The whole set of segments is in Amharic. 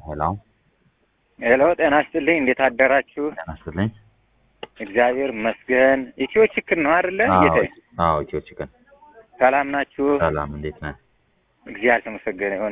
ሄሎ ሄሎ፣ ጤና ይስጥልኝ። እንዴት አደራችሁ? ጤና ይስጥልኝ። እግዚአብሔር ይመስገን። ኢትዮ ችክን ነው አይደለ? ጌታዬ አዎ ኢትዮ ቺክን ሰላም ናችሁ? ሰላም፣ እንዴት ነህ? እግዚአብሔር የተመሰገነ ይሁን።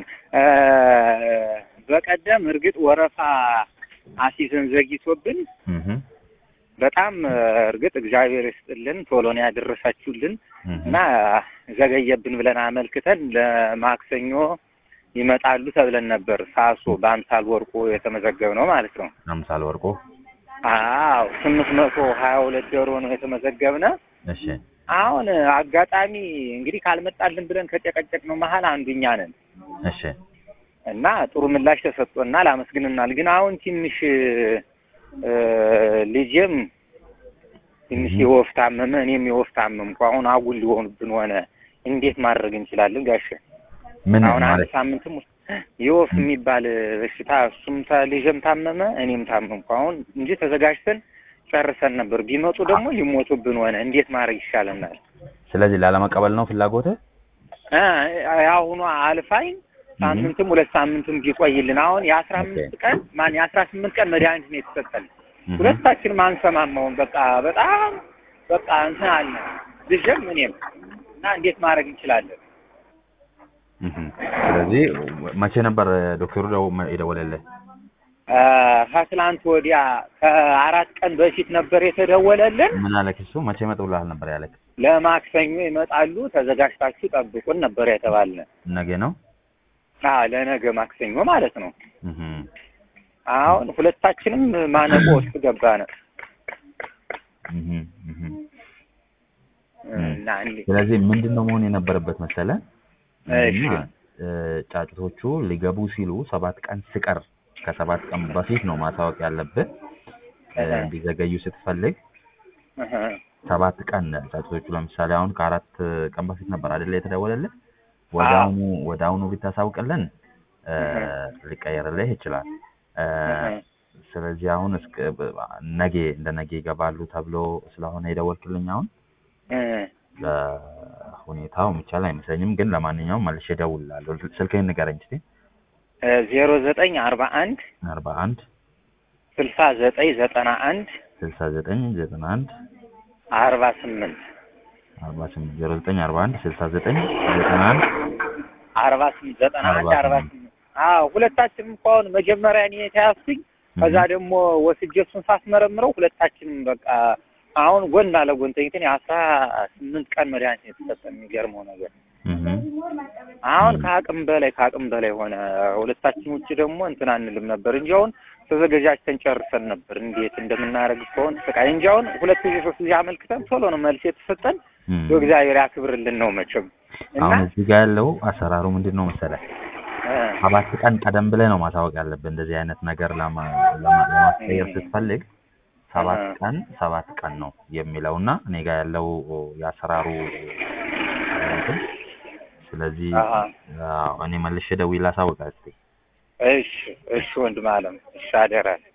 በቀደም እርግጥ ወረፋ አሲዘን ዘግይቶብን እህ በጣም እርግጥ እግዚአብሔር ይስጥልን ቶሎ ነው ያደረሳችሁልን እህ እና ዘገየብን ብለን አመልክተን ለማክሰኞ ይመጣሉ ተብለን ነበር። ሳሶ በአምሳል ወርቁ የተመዘገብ ነው ማለት ነው። አምሳል ወርቆ አዎ ስምንት መቶ ሀያ ሁለት ዶሮ ነው የተመዘገብነ። እሺ አሁን አጋጣሚ እንግዲህ ካልመጣልን ብለን ከጨቀጨቅ ነው መሀል አንዱ እኛ ነን እሺ እና ጥሩ ምላሽ ተሰጥቶናል፣ አመስግንናል። ግን አሁን ትንሽ እ ልጄም ትንሽ የወፍ ታመመ፣ እኔም የወፍ ታመምኩ። አሁን አጉል ሊሆኑብን ሆነ። እንዴት ማድረግ እንችላለን ጋሼ? ምን አሁን አንድ ማለት ሳምንትም ውስጥ የወፍ የሚባል በሽታ እሱም ታ- ልጄም ታመመ እኔም ታመምኩ። አሁን እንጂ ተዘጋጅተን ጨርሰን ነበር። ቢመጡ ደግሞ ሊሞቱብን ሆነ። እንዴት ማድረግ ይሻለናል? ስለዚህ ላለመቀበል ነው ፍላጎትህ? እ የአሁኗ አልፋኝ ሳምንትም ሁለት ሳምንትም ቢቆይልን አሁን የአስራ አምስት ቀን ማን የአስራ ስምንት ቀን መድኃኒት ነው የተሰጠን። እህ ሁለታችንም አንሰማማውን በቃ በጣም በቃ እንትን አለ ልጄም እኔም እና እንዴት ማድረግ እንችላለን? እህ ስለዚህ መቼ ነበር ዶክተሩ ደው- የደወለልህ? አ፣ ከትላንት ወዲያ ከአራት ቀን በፊት ነበር የተደወለልን። ምን አለክ እሱ? መቼ መጥብልሃል ነበር ያለክ? ለማክሰኞ ይመጣሉ ተዘጋጅታችሁ ጠብቁን ነበር የተባልነ። ነገ ነው? አ ለነገ ማክሰኞ ማለት ነው። እህ አሁን ሁለታችንም ማነቆ ውስጥ ገባነ እህ እህ እና እንዴ- ስለዚህ ምንድን ነው መሆን የነበረበት መሰለ እሺ እና እ፣ ጫጩቶቹ ሊገቡ ሲሉ ሰባት ቀን ስቀር ከሰባት ቀን በፊት ነው ማሳወቅ ያለብህ። እ፣ እህ። እንዲዘገዩ ስትፈልግ እህ። ሰባት ቀን ጫጩቶቹ ለምሳሌ አሁን ከአራት ቀን በፊት ነበር አይደለ የተደወለልህ። ወዳውኑ ወዳውኑ ብታሳውቅልን እ፣ ሊቀየርልህ ይችላል። እ፣ እህ። ስለዚህ አሁን እስከ ነገ እንደ ነገ ይገባሉ ተብሎ ስለሆነ የደወልክልኝ አሁን እህ። ለሁኔታው የሚቻል አይመስለኝም። ግን ለማንኛውም መልሼ እደውልልሃለሁ። ስልክህን ንገረኝ እስኪ። ዜሮ ዘጠኝ አርባ አንድ አርባ አንድ ስልሳ ዘጠኝ ዘጠና አንድ ስልሳ ዘጠኝ ዘጠና አንድ አርባ ስምንት አርባ ስምንት ዜሮ ዘጠኝ አርባ አንድ ስልሳ ዘጠኝ ዘጠና አንድ አርባ ስምንት ዘጠና አንድ አርባ አርባ ስምንት ስምንት አዎ ሁለታችንም እኮ አሁን መጀመሪያ እኔ የተያዝኩኝ ከዛ ደግሞ ወስጄ እሱን ሳስመረምረው ሁለታችንም በቃ አሁን ጎን ለጎን ተኝተን የአስራ ስምንት ቀን መድኃኒት ነው የተሰጠን። የሚገርመው ነገር እህ አሁን ም። ከአቅም በላይ ከአቅም በላይ ሆነ። ሁለታችን ውጭ ደግሞ እንትን አንልም ነበር እንጂ አሁን ተዘገጃጅተን ጨርሰን ነበር። እንዴት እንደምናደርግ እስከሆን ስቃይ እንጂ አሁን ሁለት ጊዜ ሶስት ጊዜ አመልክተን ቶሎ ነው መልስ የተሰጠን። እህ እግዚአብሔር ያክብርልን ነው መቼም እና አሁን እዚህ ጋር ያለው አሰራሩ ምንድን ነው መሰለህ? እ፣ ሰባት ቀን ቀደም ብለህ ነው ማሳወቅ ያለብህ። እንደዚህ አይነት ነገር ለማ- ለማ- ለማስቀየር ስትፈልግ ሰባት አሃ። ቀን ሰባት ቀን ነው የሚለው እና እኔ ጋር ያለው የአሰራሩ እንትን ስለዚህ አሃ። አዎ፣ እኔ መልሼ ደውዬ ላሳውቅህ እስኪ። እሺ እሺ ወንድም አለም እሺ አደራ